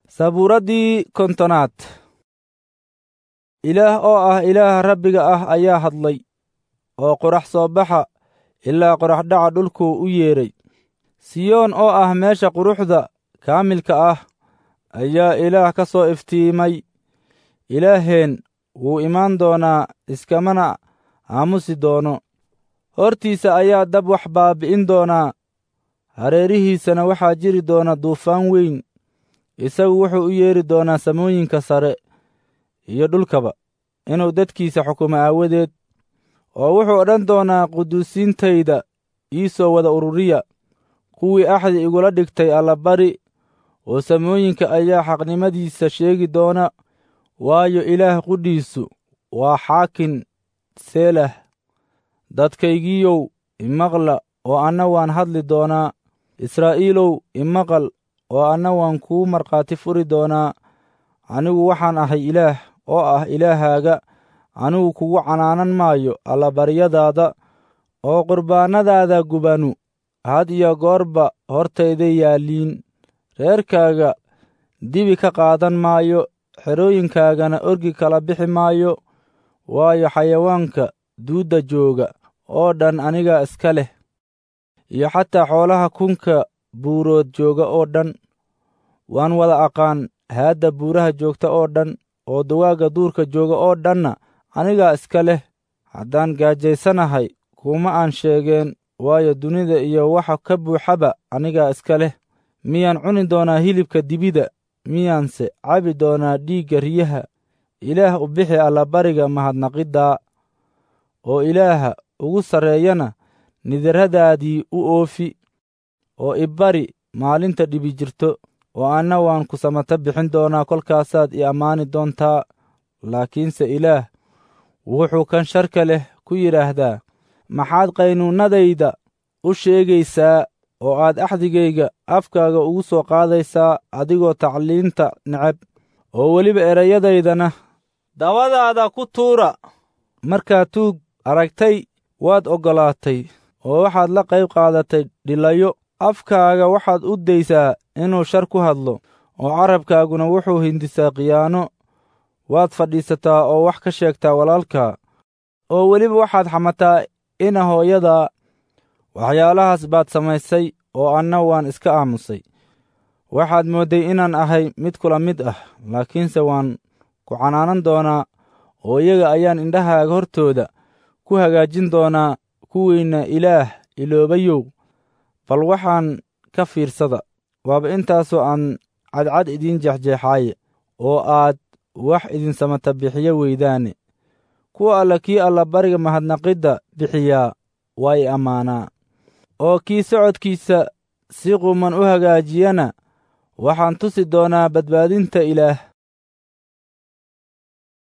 sabuuraddii kontonaad ilaah oo ah ilaaha rabbiga ah ayaa hadlay oo qorax soo baxa ilaa qoraxdhaca dhulkuu u yeedhay siyoon oo ah meesha quruxda kaamilka ah ayaa ilaah ka soo iftiimay ilaaheen wuu imaan doonaa iskamana aamusi doono hortiisa ayaa dab wax baabi'in doonaa hareerihiisana waxaa jiri doona duufaan weyn isagu wuxuu u yeedhi doonaa samooyinka sare iyo dhulkaba inuu dadkiisa xukumo aawadeed oo wuxuu odhan doonaa quduusiintayda ii soo wada ururiya kuwii axdi igula dhigtay allabari oo samooyinka ayaa xaqnimadiisa sheegi doona waayo ilaah qudhiisu waa xaakin seelah dadkaygiiyow imaqla oo anna waan hadli doonaa israa'iilow imaqal oo anna waan kuu markhaati furi doonaa anigu waxaan ahay ilaah oo ah ilaahaaga anigu kugu canaanan maayo allabaryadaada oo qurbaannadaada gubanu had iyo goorba hortayday yaalliin reerkaaga dibi ka qaadan maayo xerooyinkaagana orgi kala bixi maayo waayo xayawaanka duudda jooga oo dhan anigaa iska leh iyo xataa xoolaha kunka buurood jooga oo dhan waan wada aqaan haadda buuraha joogta oo dhan oo dugaagga duurka jooga oo dhanna anigaa iska leh haddaan gaajaysanahay kuma aan sheegeen waayo dunida iyo waxa ka buuxaba anigaa iska leh miyaan cuni doonaa hilibka dibida miyaanse cabi doonaa dhiigga riyaha ilaah u bixi allabariga mahadnaqiddaa oo ilaaha ugu sarreeyana nidarradaadii u oofi oo ibari maalinta dhibi jirto oo anna waan ku samata bixin doonaa kolkaasaad i ammaani doontaa laakiinse ilaah wuxuu kan sharka leh ku yidhaahdaa maxaad qaynuunnadayda u sheegaysaa oo aad axdigayga afkaaga ugu soo qaadaysaa adigoo tacliinta neceb oo weliba erayadaydana dabadaada ku tuura markaad tuug aragtay waad oggolaatay oo waxaad la qayb qaadatay dhilayo afkaaga waxaad u daysaa inuu shar ku hadlo oo carabkaaguna wuxuu hindisaa khiyaano waad fadhiisataa oo wax ka sheegtaa walaalkaa oo weliba waxaad xamataa ina hooyadaa waxyaalahaas baad samaysay oo anna waan iska aamusay waxaad moodday inaan ahay mid kula mid ah laakiinse waan ku canaanan doonaa oo iyaga ayaan indhahaaga hortooda ku hagaajin doonaa kuwiinna ilaah iloobayow bal waxaan ka fiirsada waaba intaasoo aan cadcad idiin jeexjeexaaye oo aad wax idin samata bixiyo weydaane kuwa alla kii allabariga mahadnaqidda bixiyaa waa i ammaanaa oo kii socodkiisa si quman u hagaajiyana waxaan tusi doonaa badbaadinta ilaah